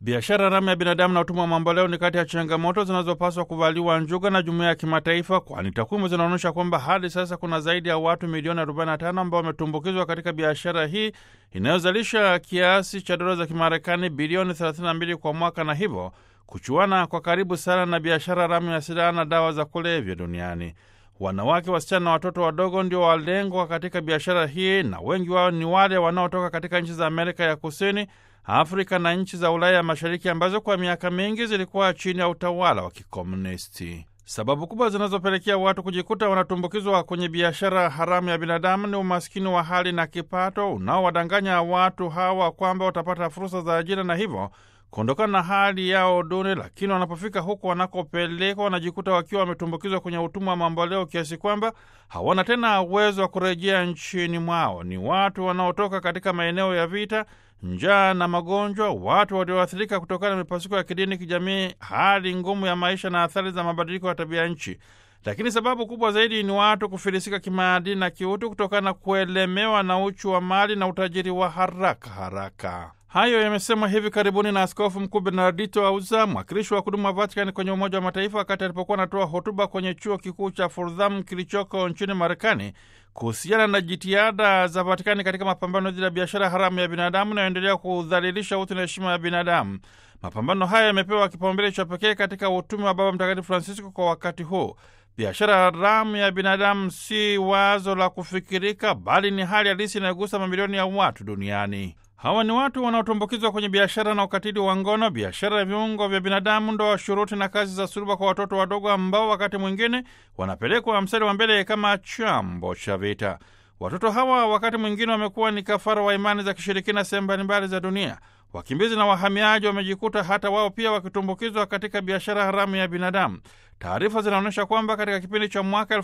Biashara haramu ya binadamu na utumwa wa mamboleo ni kati ya changamoto zinazopaswa kuvaliwa njuga na jumuiya ya kimataifa, kwani takwimu zinaonyesha kwamba hadi sasa kuna zaidi ya watu milioni 45 ambao wametumbukizwa katika biashara hii inayozalisha kiasi cha dola za Kimarekani bilioni 32 kwa mwaka, na hivyo kuchuana kwa karibu sana na biashara haramu ya silaha na dawa za kulevya duniani. Wanawake, wasichana na watoto wadogo ndio walengwa katika biashara hii, na wengi wao ni wale wanaotoka katika nchi za Amerika ya Kusini, Afrika na nchi za Ulaya ya Mashariki ambazo kwa miaka mingi zilikuwa chini ya utawala wa kikomunisti. Sababu kubwa zinazopelekea watu kujikuta wanatumbukizwa kwenye biashara haramu ya binadamu ni umaskini wa hali na kipato unaowadanganya watu hawa kwamba watapata fursa za ajira na hivyo kuondokana na hali yao duni, lakini wanapofika huko wanakopelekwa wanajikuta wakiwa wametumbukizwa kwenye utumwa wa mamboleo kiasi kwamba hawana tena uwezo wa kurejea nchini mwao. Ni watu wanaotoka katika maeneo ya vita, njaa na magonjwa, watu walioathirika kutokana na mipasuko ya kidini, kijamii, hali ngumu ya maisha na athari za mabadiliko ya tabia nchi. Lakini sababu kubwa zaidi ni watu kufilisika kimaadili na kiutu kutokana na kuelemewa na uchu wa mali na utajiri wa haraka haraka. Hayo yamesemwa hivi karibuni na Askofu Mkuu Bernardito Auza, mwakilishi wa kudumu wa Vatikani kwenye Umoja wa Mataifa, wakati alipokuwa anatoa hotuba kwenye chuo kikuu cha Fordham kilichoko nchini Marekani kuhusiana na jitihada za Vatikani katika mapambano dhidi ya biashara haramu ya binadamu inayoendelea kudhalilisha utu na heshima ya binadamu. Mapambano haya yamepewa kipaumbele cha pekee katika utume wa Baba Mtakatifu Francisco kwa wakati huu. Biashara haramu ya binadamu si wazo la kufikirika, bali ni hali halisi inayogusa mamilioni ya watu duniani. Hawa ni watu wanaotumbukizwa kwenye biashara na ukatili wa ngono, biashara ya viungo vya binadamu, ndoa shuruti na kazi za suluba kwa watoto wadogo, ambao wakati mwingine wanapelekwa mstari wa mbele kama chambo cha vita. Watoto hawa wakati mwingine wamekuwa ni kafara wa imani za kishirikina sehemu mbalimbali za dunia. Wakimbizi na wahamiaji wamejikuta hata wao pia wakitumbukizwa katika biashara haramu ya binadamu. Taarifa zinaonyesha kwamba katika kipindi cha mwaka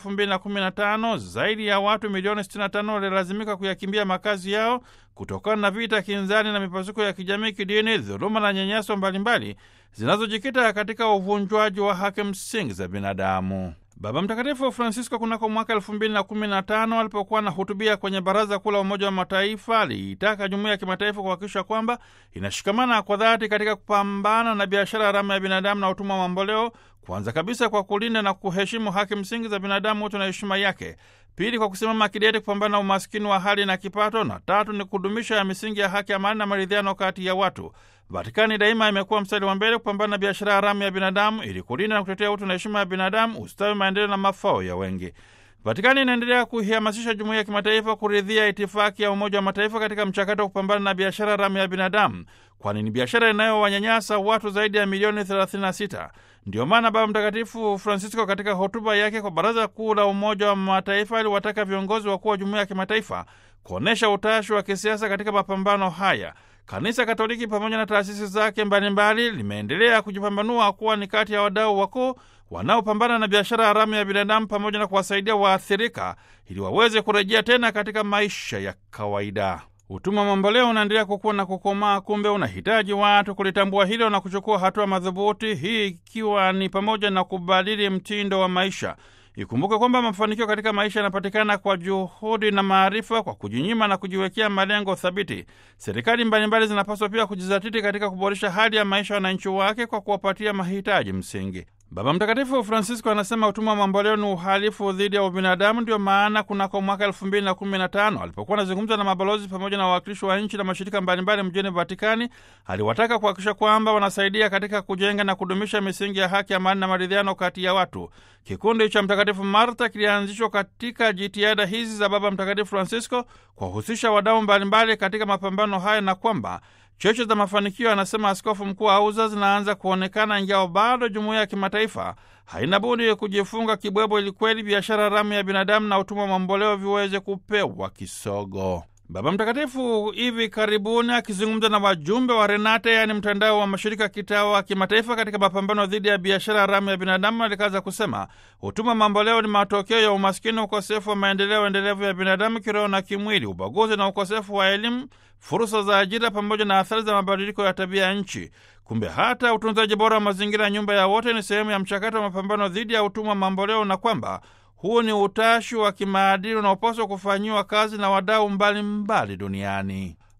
2015 zaidi ya watu milioni 65 walilazimika kuyakimbia makazi yao kutokana na vita kinzani na mipasuko ya kijamii, kidini, dhuluma na nyanyaso mbalimbali zinazojikita katika uvunjwaji wa haki msingi za binadamu. Baba Mtakatifu Francisco kunako mwaka elfu mbili na kumi na tano alipokuwa anahutubia kwenye Baraza Kuu la Umoja wa Mataifa aliitaka jumuiya ya kimataifa kuhakikisha kwamba inashikamana kwa dhati katika kupambana na biashara haramu ya binadamu na utumwa wa mamboleo, kwanza kabisa kwa kulinda na kuheshimu haki msingi za binadamu, utu na heshima yake; pili, kwa kusimama kidete kupambana na umaskini wa hali na kipato; na tatu ni kudumisha ya misingi ya haki, amani na maridhiano kati ya watu. Vatikani daima imekuwa mstari wa mbele kupambana na biashara haramu ya binadamu ili kulinda na kutetea utu na heshima ya binadamu, ustawi, maendeleo na mafao ya wengi. Vatikani inaendelea kuihamasisha jumuiya ya kimataifa kuridhia itifaki ya Umoja wa Mataifa katika mchakato wa kupambana na biashara haramu ya binadamu, kwani ni biashara inayowanyanyasa watu zaidi ya milioni 36. Ndiyo maana Baba Mtakatifu Francisco katika hotuba yake kwa Baraza Kuu la Umoja wa Mataifa aliwataka viongozi wakuu wa jumuiya ya kimataifa kuonyesha utashi wa kisiasa katika mapambano haya. Kanisa Katoliki pamoja na taasisi zake mbalimbali limeendelea kujipambanua kuwa ni kati ya wadau wakuu wanaopambana na biashara haramu ya binadamu pamoja na kuwasaidia waathirika ili waweze kurejea tena katika maisha ya kawaida. Utumwa mamboleo unaendelea kukua na kukomaa, kumbe unahitaji watu kulitambua hilo na kuchukua hatua madhubuti, hii ikiwa ni pamoja na kubadili mtindo wa maisha. Ikumbuke kwamba mafanikio katika maisha yanapatikana kwa juhudi na maarifa, kwa kujinyima na kujiwekea malengo thabiti. Serikali mbalimbali zinapaswa pia kujizatiti katika kuboresha hali ya maisha ya wananchi wake kwa kuwapatia mahitaji msingi. Baba Mtakatifu Francisco anasema utumwa wa mamboleo ni uhalifu dhidi ya ubinadamu. Ndio maana kunako mwaka elfu mbili na kumi na tano alipokuwa anazungumza na mabalozi pamoja na wawakilishi wa nchi na mashirika mbalimbali mjini Vatikani, aliwataka kuhakikisha kwamba wanasaidia katika kujenga na kudumisha misingi ya haki, amani na maridhiano kati ya watu. Kikundi cha Mtakatifu Marta kilianzishwa katika jitihada hizi za Baba Mtakatifu Francisco kuwahusisha wadau mbalimbali katika mapambano haya na kwamba cheche za mafanikio, anasema Askofu Mkuu Auza, zinaanza kuonekana, ingawa bado jumuiya ya kimataifa haina budi kujifunga kibwebo ili kweli biashara haramu ya binadamu na utumwa mamboleo viweze kupewa kisogo. Baba Mtakatifu hivi karibuni akizungumza na wajumbe wa Renate, yaani mtandao wa mashirika kitawa kimataifa katika mapambano dhidi ya biashara haramu ya binadamu, alikaza kusema utumwa mamboleo ni matokeo ya umaskini, ukosefu wa maendeleo endelevu ya binadamu kiroho na kimwili, ubaguzi na ukosefu wa elimu, fursa za ajira, pamoja na athari za mabadiliko ya tabia ya nchi. Kumbe hata utunzaji bora wa mazingira ya nyumba ya wote ni sehemu ya mchakato wa mapambano dhidi ya utumwa mamboleo na kwamba huu ni utashi wa kimaadili unaopaswa kufanyiwa kazi na wadau mbalimbali duniani.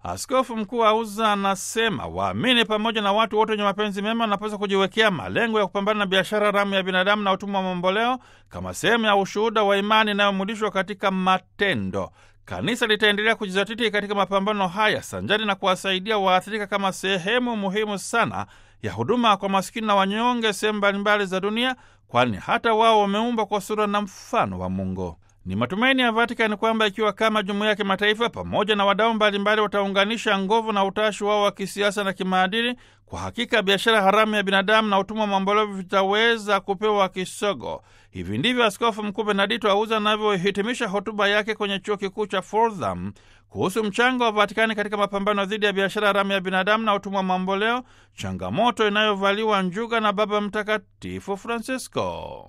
Askofu Mkuu Auza anasema waamini pamoja na watu wote wenye mapenzi mema wanapaswa kujiwekea malengo ya kupambana na biashara haramu ya binadamu na utumwa wa mamboleo kama sehemu ya ushuhuda wa imani inayomulishwa katika matendo. Kanisa litaendelea kujizatiti katika mapambano haya sanjari na kuwasaidia waathirika kama sehemu muhimu sana ya huduma kwa masikini na wanyonge sehemu mbalimbali za dunia, kwani hata wao wameumbwa kwa sura na mfano wa Mungu. Ni matumaini ya Vatikani kwamba ikiwa kama jumuiya ya kimataifa pamoja na wadau mbalimbali wataunganisha nguvu na utashi wao wa kisiasa na kimaadili, kwa hakika biashara haramu ya binadamu na utumwa mambolevu vitaweza kupewa kisogo. Hivi ndivyo Askofu Mkuu Benedito Auza anavyohitimisha hotuba yake kwenye chuo kikuu cha Fordham kuhusu mchango wa Vatikani katika mapambano dhidi ya biashara haramu ya binadamu na utumwa mamboleo, changamoto inayovaliwa njuga na Baba Mtakatifu Francisco.